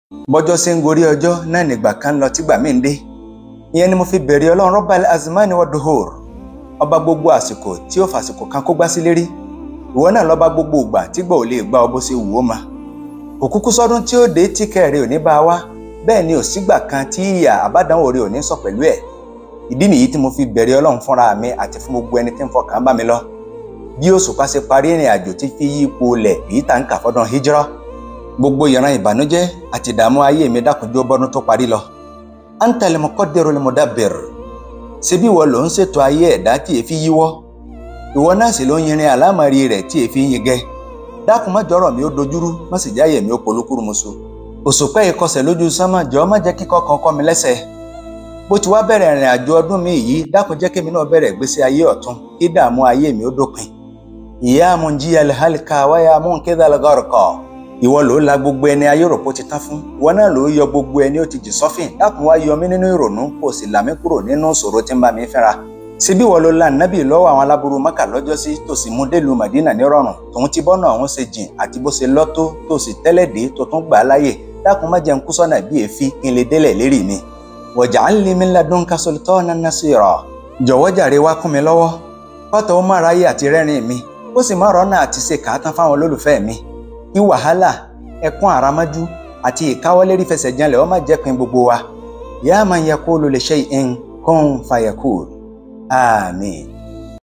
bọ́jọ́ ṣe ń gorí ọjọ́ náà nígbà kan lọ tígbà mí ń dé ìyẹn ni mo fi bẹ̀rẹ̀ ọlọ́run Rabbal azmani wa duhur ọba gbogbo àsìkò tí ó fàsìkò kan kó gbá sí lérí ìwọ náà lọ́ba gbogbo ìgbà tígbà ò lè gbá ọ bó ṣe wù ó ma òkúkú sọdún tí ó dé tí kẹrẹ ò ní bá a wá bẹ́ẹ̀ ni ò sígbà kan tí ìyà àbádánwò rẹ ò ní sọ pẹ̀lú ẹ̀ ìdí nìyí tí mo fi bẹ̀rẹ̀ ọlọ́run fúnra mi àti fún gbogbo ẹni tí ń fọkàn bá mi lọ bí òṣùpá ṣe parí ìrìn àjò tí fi yí ipò lẹ̀ èyí tá ń kà fọ́dún hijra gbogbo ìran ìbànújẹ́ àti ìdààmú ayé mi dákunjó bọ́dún tó parí lọ antal muqaddirul mudabbir ṣebí ìwọ ló ń ṣètò ayé ẹ̀dá tí èéfi yíwọ́ ìwọ náà sì ló ń yirin àlámọ̀rí rẹ̀ tí èéfi ń yingẹ́ dákun má jọ̀rọ̀ mi ó dojúrú má sì jáyè mi ó polúkúrú musu òṣùpá ìkọsẹ̀ lójú sánmà jọ má jẹ́ kíkọ́ kan kọ́ mi lẹ́sẹ̀ bó ti wá bẹ̀rẹ̀ ìrìn àjò ọdún mi yìí dákun jẹ́ kémi náà bẹ̀rẹ̀ ìgbésí ayé ọ̀tun kí dààmú ayé mi ó dópin ìyá munjiya alhalka wáyà munkidha algharqa ìwọ ló la gbogbo ẹni ayéròpó ti tán fún ìwọ náà ló yọ gbogbo ẹni ó ti jì sọ́fìn dákun wá yọ mí nínú ìrònú kó o sì là mí kúrò nínú ìṣòro tí ń bá mi fínra síbí ìwọ ló la nábì lọ́wọ́ àwọn aláburú mọ́kà lọ́jọ́sí tó sì mú délùú màdínà nírọ̀rùn tòun ti bọ́nà ọ̀hún ṣe jìn àti bó ṣe lọ́tó tó sì tẹ́lẹ̀ dé tó tún gbà á láyè dákun má jẹun kú sọ́nà bí èéfín kí n lè délẹ̀ lérí mi waj'al li min ladunka sultanan nasira jọ̀wọ́ jàre wá kún mi lọ́wọ́ kọ́tọ̀ ó má ráyè àti rẹ́rìn mi ó sì má rọ́nà àti ṣe kàátán fáwọn olólùfẹ́ mi kí wàhálà ẹkún àràmájú àti ìkáwọ́lérí fẹsẹ̀ janlẹ̀ ó má jẹ́ pin gbogbo wa ya man yaqulu li shay'in kun fayakun àmín.